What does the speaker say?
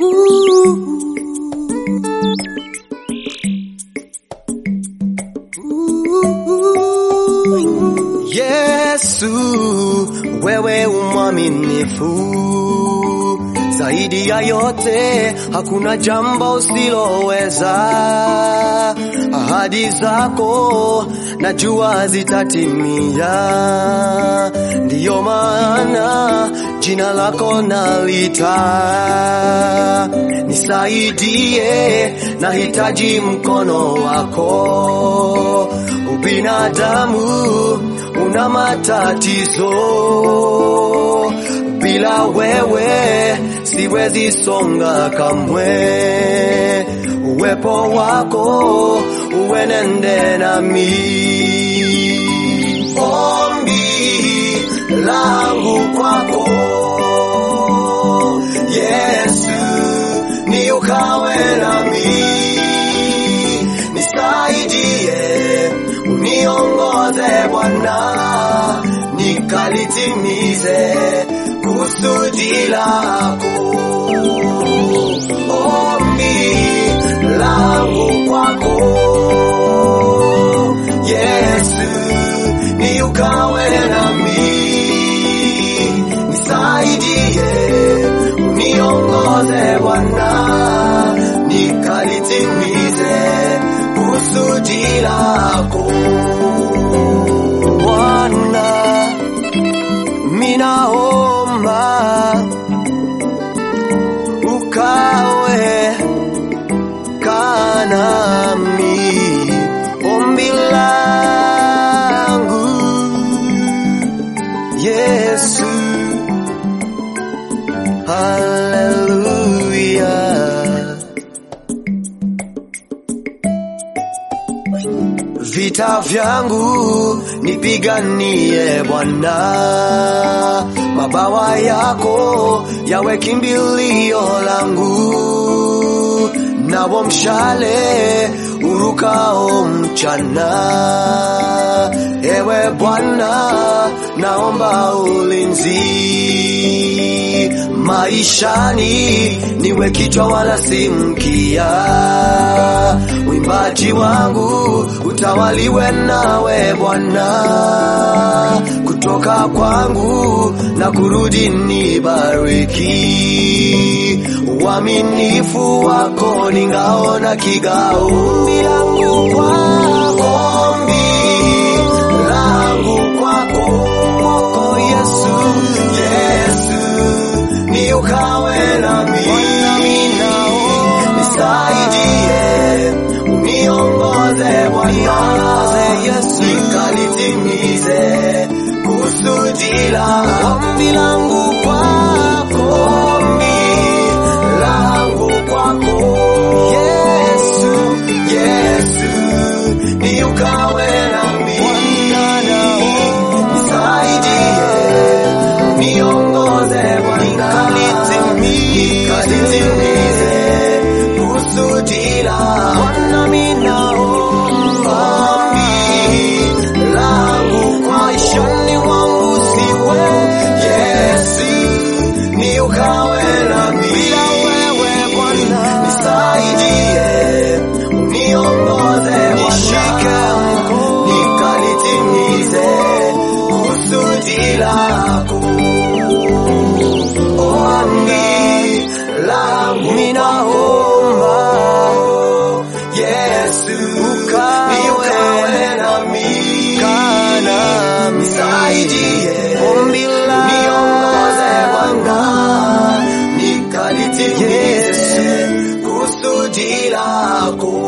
Yesu, wewe umwaminifu zaidi ya yote, hakuna jambo usiloweza. Ahadi zako najua zitatimia, ndiyo maana jina lako nalita. Nisaidie, nahitaji mkono wako. Ubinadamu una matatizo, bila wewe siwezi songa kamwe. Uwepo wako uenende nami. Ombi langu kwako Yesu, ni ukawe nami, nisaidie, uniongoze Bwana, nikalitimize kusudi lako. Ombi langu kwako Yesu, ni ukawe nami, nisaidie, uniongoze Bwana, nikalitimize kusudi lako Bwana, minaomba ukawe kanami, ombi langu Yesu, haleluya. Vita vyangu nipiganie Bwana, mabawa yako yawe kimbilio langu, nawo mshale urukao mchana. Ewe Bwana, naomba ulinzi maishani, niwe kichwa wala si mkia. Mwimbaji wangu utawaliwe nawe Bwana, kutoka kwangu na kurudi nibariki. Uaminifu wako ni ngao na kigao. Ombi langu kwako, ombi langu kwako, kwako Yesu, Yesu ni ukawe nami, nisaidie, uniongoze Bwana, Yesu, nikalitimize kusudi lako. Ombi langu kwako, ombi langu kwako, Yesu, Yesu, ni ukawe nami, nisaidie, niongoze Bwana, nikalitimize kusudi lako. Bwana, ninaomba ombi langu kwa maishani mwangu siwe Yesu, ni ukawe nami, bila wewe Bwana, nisaidie, uniongoze Bwana, nikalitimize kusudi lako. Ombi langu ninaomba Yesu, ukawe nami, nisaidie, ombi langu niongoze Bwana, nikalitimize kusudi lako.